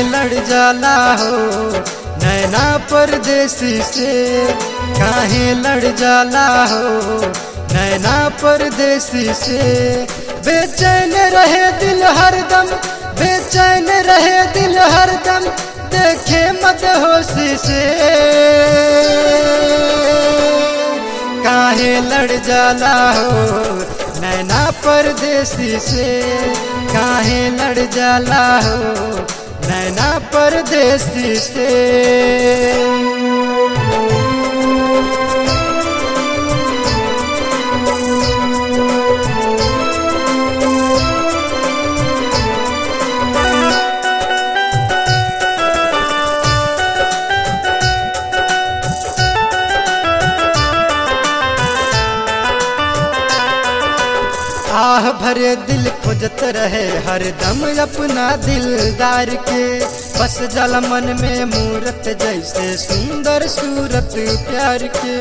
लड़ जाला हो नैना परदेसी से काहे लड़ जाला हो नैना परदेसी से बेचैन रहे दिल हरदम बेचैन रहे दिल हरदम देखे मत होशी से काहे लड़ जाला हो नैना परदेसी से काहे लड़ जाला हो नैना परदेसी से आह भरे दिल खोजत रहे हरदम अपना दिलदार के बस जल मन में मूरत जैसे सुंदर सूरत प्यार के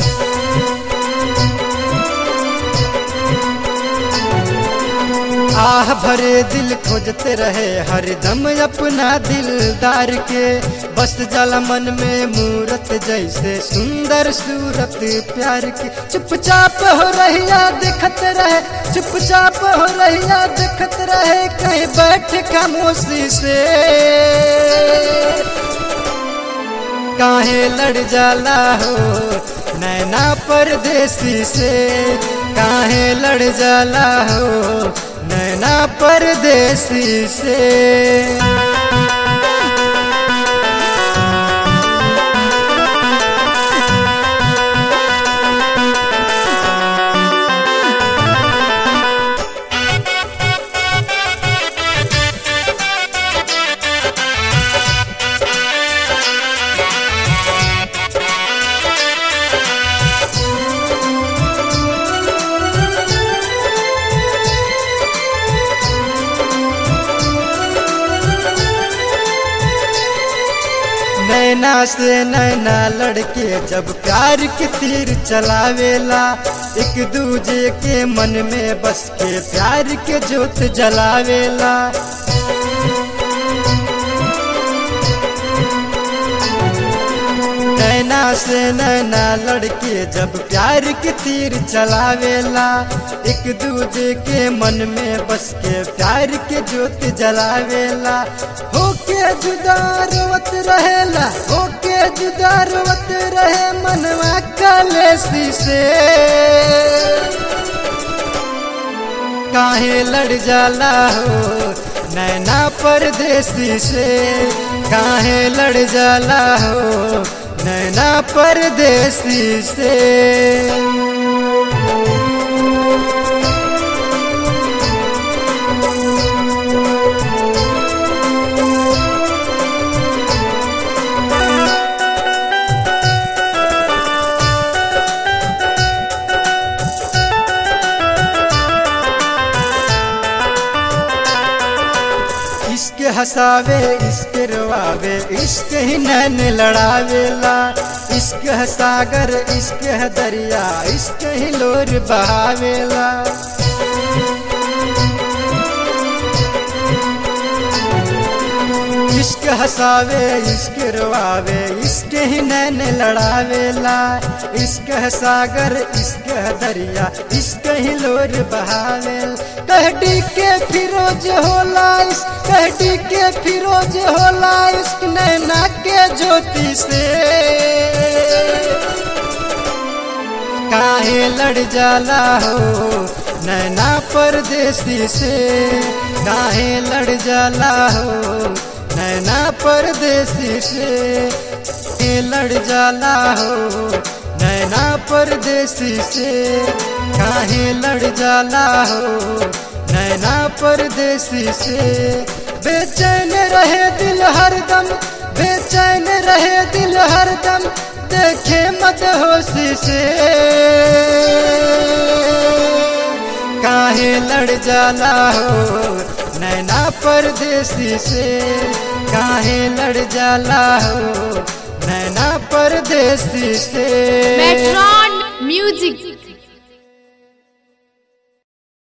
आह भरे दिल खोजत रहे हरदम अपना दिलदार के बस जल मन में मूरत जैसे सुंदर सूरत प्यार की चुपचाप हो रहिया देखत रहे चुपचाप हो रहिया देखत रहे कहीं बैठ खामोशी से काहे लड़ जाला हो नैना परदेसी से काहे लड़ जाला हो नैना परदेसी से नैना से नैना लड़के जब प्यार के तीर चलावेला एक दूजे के मन में बस के प्यार के जोत जलावेला नैना से नैना लड़के जब प्यार के तीर चलावेला एक दूजे के मन में बस के प्यार के जोत जलावेला होके जुदा रोवत रहेला होके जुदा रोवत रहे मनवा कलेसी से काहे लड़ जाला हो नैना परदेसी से काहे लड़ जाला हो नैना परदेसी से इश्क हसावे इश्क रोआवे इश्क ही नैन लड़ावेला इश्क है सागर इश्क है दरिया इश्क ही लोर बहावेला इश्क हसावे इश्क रोआवे इश्क ही नैन लड़ावेला इश्क है सागर इश्क है दरिया इश्क ही लोर बहावेल कहडी के फिरोज होला इश्क कहडी के फिरोज होला इश्क नैना के ज्योति से काहे लड़ जाला हो नैना परदेसी से काहे लड़ जाला हो नैना परदेसी से काहे लड़ जाला हो नैना परदेसी से काहे लड़ जाला हो नैना परदेसी से बेचैन रहे दिल हरदम बेचैन रहे दिल हरदम देखे मत होशी से काहे लड़ जाला हो नैना परदेसी से काहे लड़ जाला हो नैना परदेसी से मेट्रॉन म्यूजिक